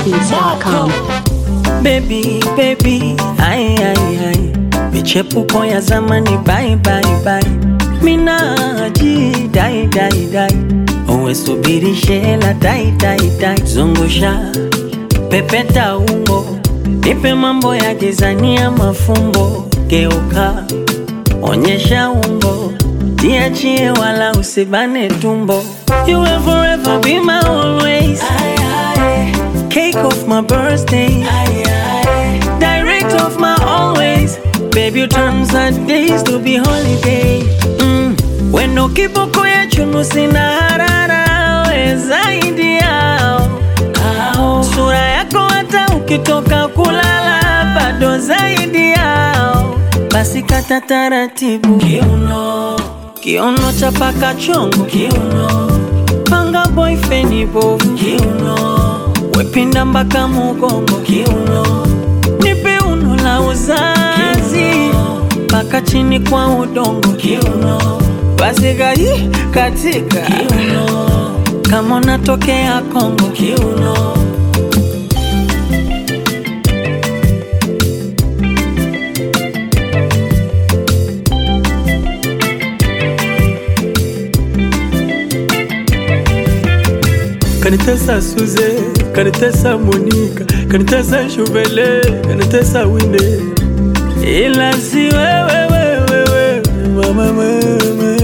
trendybeats.com. Baby, baby, ai ai ai, michepuko ya zamani bye bye bye, minaji dai dai dai, uwe subiri shela dai dai dai, zungusha pepeta ungo, nipe mambo ya jizania mafumbo, geuka onyesha umbo, tiachie wala usibane tumbo, you will forever be my always. Cake of my birthday. Direct of my always. Baby, you turn sad days to be holiday. Mm. Weno kiboko ya chunu sina harara we zaidi yao. Ao. Sura yako hata ukitoka kulala bado zaidi yao. Basi kata taratibu kiuno, kiuno chapaka chongo kiuno, panga boyfriend bovu kiuno, wepinda mpaka mugongo kiuno, nipe uno la uzazi mpaka chini kwa udongo kiuno, basi gai katika kiuno, kama unatokea Kongo kiuno. kanitesa Suze, kanitesa Monika, kanitesa Shuvele, kanitesa Wine, ila si wewe wewe wewe mama mama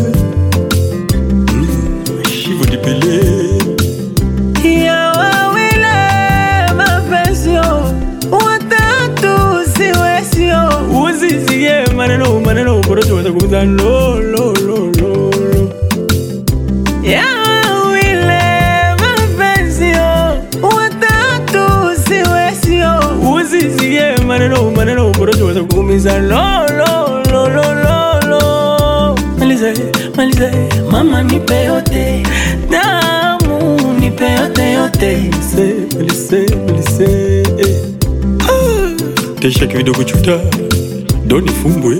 Mm, Shivu dipele ya wawile mapesio watatu siwesio uzizie maneno maneno porojo watakuza lo lo lo lo lo ya wawile mapesio watatu siwesio uzizie maneno maneno porojo watakuumiza lo lo lo lo lo lo malize malize mama nipe yote damu nipe yote yote Lise, lise, lise eh. Ah, Tesha kidogo chuta Doni fumbwe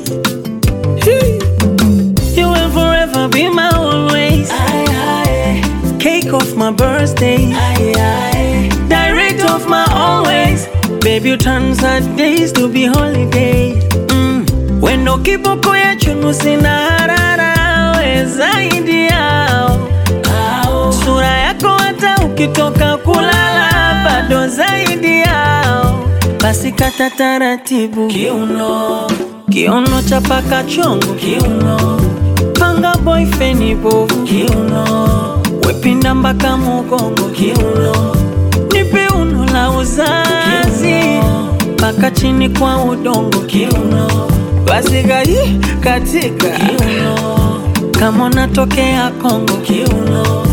You will forever be my always. Cake of my birthday. Direct of my always. Baby, you turn sad days to be holiday. Mm. Wendo kiboko ya chunu sina harara we zaidi yao. Sura yako hata ukitoka kulala bado zaidi yao. Basi kata taratibu kiuno, kiuno chapaka chongo kiuno, panga boyfriend bovu kiuno, wepinda mpaka mugongo kiuno, nipe uno la uzazi mpaka chini kwa udongo kiuno, basi gai katika kiuno, kama unatokea Kongo kiuno.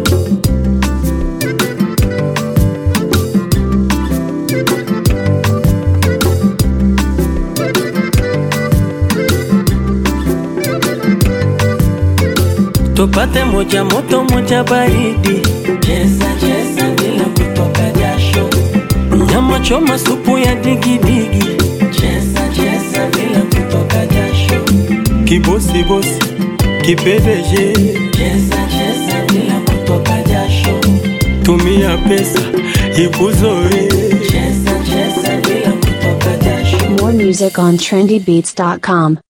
tupate moja moto moja baridi, cheza cheza bila kutoka jasho, nyama choma supu ya digidigi, cheza cheza bila kutoka jasho, Kibosi bosi Kipedeje cheza cheza bila kutoka jasho, Tumia pesa Ikuzoe cheza cheza bila kutoka jasho. More music on trendybeats.com.